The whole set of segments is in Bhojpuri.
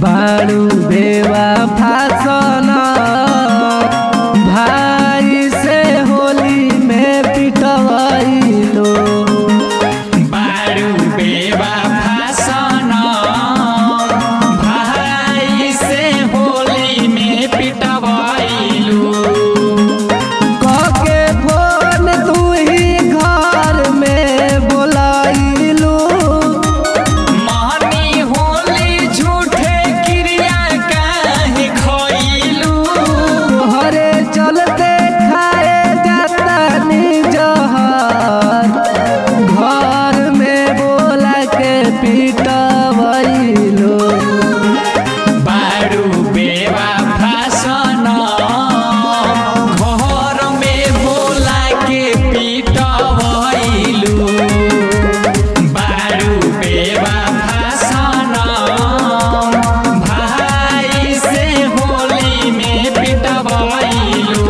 बारू बेवा फासन भाई से होली में पिटवैलो बारू बेवा भाषण भाई से होली में पिटवाइलू कके फोन तू ही घर में बोलाइलू महनी होली झूठे क्रिया काहे खइलू तोहरे चलते खाए जाता जहर घर में बोला के पिटवैलो बारू बेवा भाषण घर में बोला के पिटवाइलू बारू बेवा भाषण भाई से होली में पिटवाइलू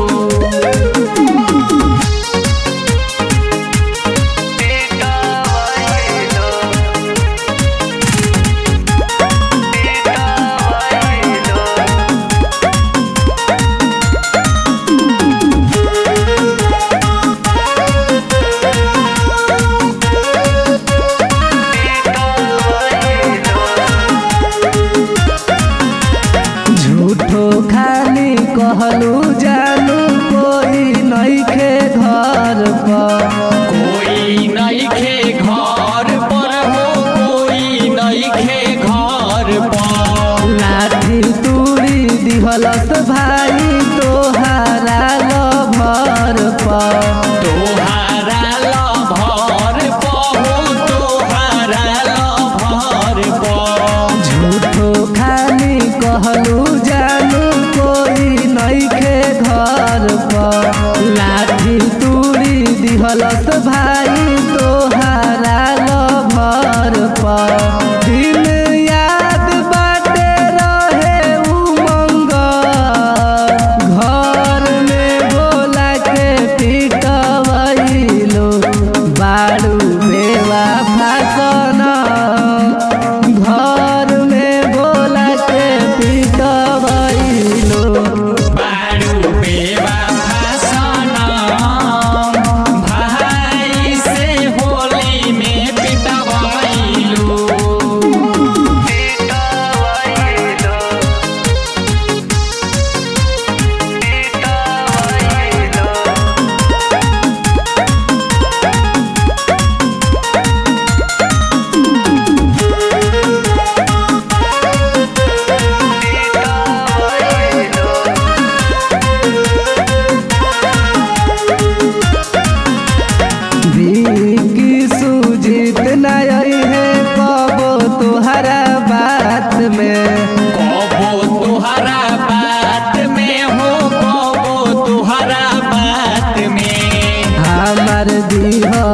झूठो खाली कहलू जानू कोई नइखे घर पर कोई नइखे घर पर हो कोई नइखे घर पर लाठी तूड़ी दिहलस भाई तोहारा लभर पर तोहारा लभर पहो तोहारा लभर पर झूठो खाली कहलू जानू कोई नइखे घर पर लाठी तूड़ी दिहलस भाई तोहारा लभर पर दिन याद बाटे रहे उमंग घर में बोला के पिटवैलो बारू बेवा फासन घर में बोला के पिटवैलो बारू बेवा भाषण भाई से होली में पिटवाइलू की सूझित नहीं है कबो तुहरा बात में कबो तुहरा बात में हो कबो तुहरा बात में हमार दीह